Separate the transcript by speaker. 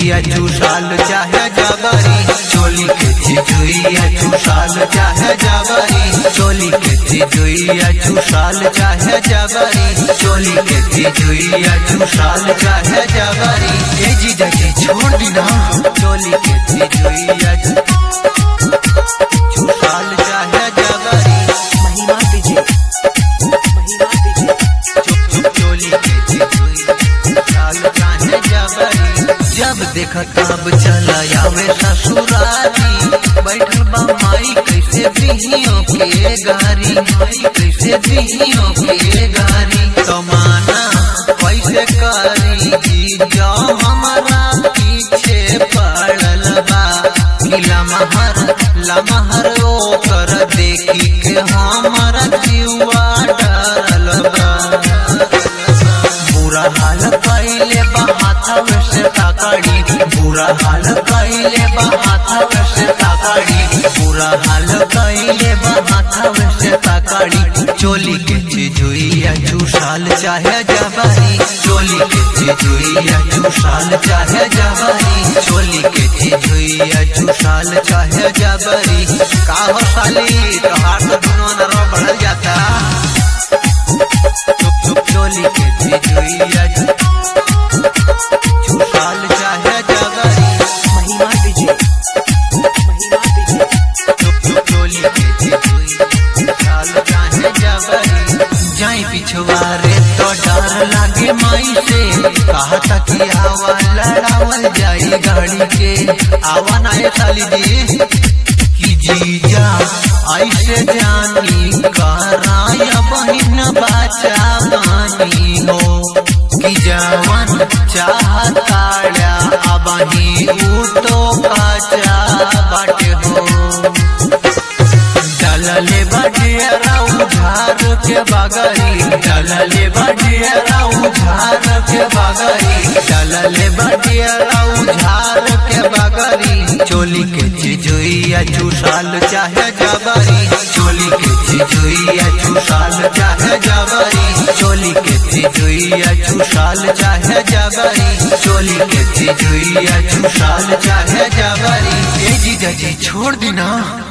Speaker 1: चिजुइया चूसाल चाहे जबरी चोली के चिजुइया चूसाल चाहे जबरी चोली के चिजुइया चूसाल चाहे जबरी चोली के चिजुइया चूसाल चाहे जबरी ए जीजा जी छोड़ दी ना चोली के चिजुइया चूसाल चाहे जबरी
Speaker 2: महिमा विजय महिमा विजय
Speaker 1: चोली के चिजुइया चूसाल चाहे जबरी जब देखा तब चला आवे ससुरारी बैठल बा माई कैसे दिहियों के गारी माई कैसे दिहियों के गारी कमाना कैसे करी जी जो हमारा पीछे पड़ल बा कि लमहर लमहर ओकर देखी के हमारा जीवा डरल बा बुरा हाल कैले बा हाथव से ताकड़ी बुरा हाल कैले बा हाथव से ताकड़ी बुरा हाल कैले बा हाथव से ताकड़ी चोली के चिजुइया चूसाल चाहे जबरी चोली के चिजुइया चूसाल चाहे जबरी चोली के चिजुइया चूसाल चाहे जबरी का हो साली तोहार तो दुनो नरवा बढ़ल जाता चोली के चिजुइया चूसाल चाहे जबरी
Speaker 2: महिमा विजय महिमा विजय
Speaker 1: चोली के चिजुइया चूसाल चाहे जबरी जाई पिछवारे तो डर लागे माई से कहा तक आवा लड़ावल जाई गाड़ी के आवा ना ये साली जी कि जीजा ऐसे जानी कराया बहिन बाचा बानी हो कि जवन चाहताड़ा अबही ऊ तो काचा बाटे हो डलले बडियरा उधार के बगरी डलले बडियरा उधार के बगरी डलले बडियरा उधार के बगरी चोली के चिजुइया चूसाल चाहे जबरी चोली के चिजुइया चूसाल चाहे जबरी चोली के चिजुइया चूसाल चाहे जबरी चोली के चिजुइया चूसाल चाहे जबरी ए जीजा जी छोड़ दी ना